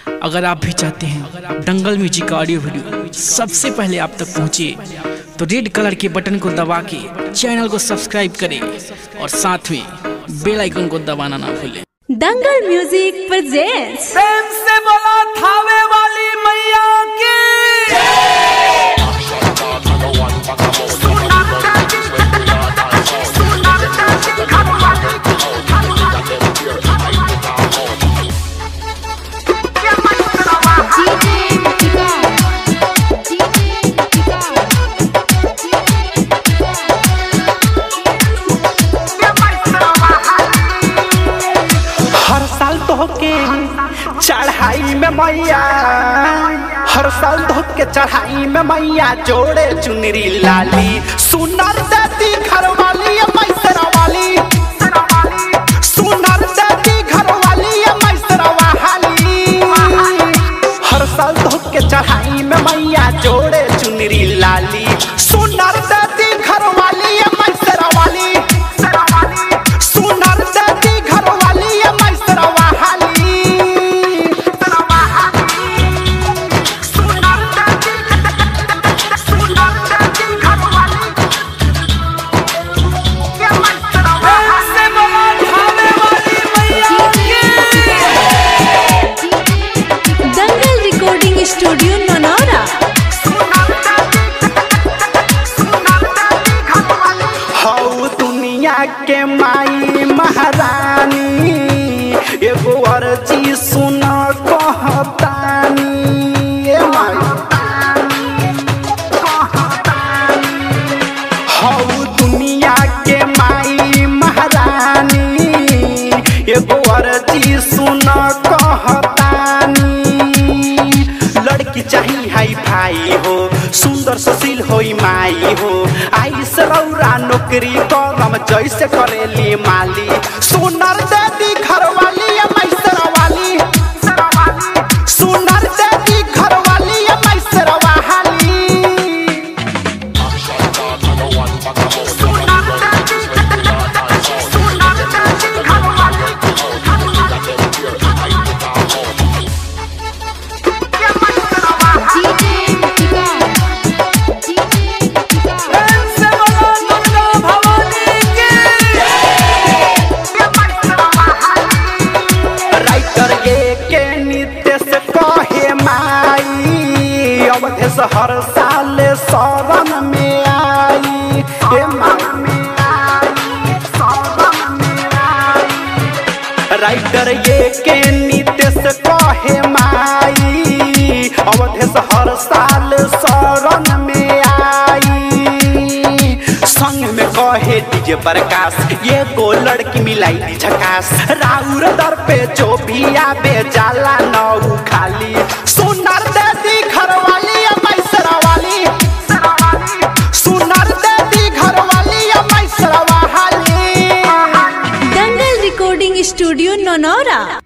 अगर आप भी चाहते हैं दंगल म्यूजिक का ऑडियो वीडियो सबसे पहले आप तक पहुंचे तो रेड कलर के बटन को दबा के चैनल को सब्सक्राइब करें और साथ में बेल आइकन को दबाना ना भूलें दंगल म्यूजिक प्रेजेंट्स प्रेम से बोला थावे वाली मैया की हर साल तो के चढ़ाई में मैया हर साल तो के चढ़ाई में मैया जोड़े चुनरी लाली सुनर देती घर वाली मैसरा वाली सुनर देती घर वाली मैसरा वाली हर साल तो के चढ़ाई में मैया जोड़े चुनरी लाली सुनर देती घर वाली मैसरा वाली सुनर देती घर वाली मैसरा वाली प्रेम से बोला थावे वाली मैया की दंगल रिकॉर्डिंग स्टूडियो ननौरा हौ दुनिया के माई महारानी एगो अर्जी सुन कहतानी ए माई हौ दुनिया के माई महारानी एगो अर्जी सुन कहतानी लड़की चाहिए हाई भाई हो सुंदर सुशील होई माई हो आई सरौरा नौकरी करम जैसे करेली माली सुनर देती घर वाली मैसरा वाली सुनर देती घर वाली मैसरा वाली प्रेम से बोला दुर्गा भवानी की राइटर ये के नित्य से कहे माई अवधेश हर साल शरण में आई हे राइटर ये के नित्य से कहे माई अवधेश हर साल शरण में आई संग में कहे डीजे प्रकाश ये गो लड़की मिलाई दी झकास राउर दर पे जो भी आवे जाला नौ खाली सुनर देती घर वाली मैसरा वाली सुनर देती घर वाली मैसरा वाली दंगल रिकॉर्डिंग स्टूडियो ननौरा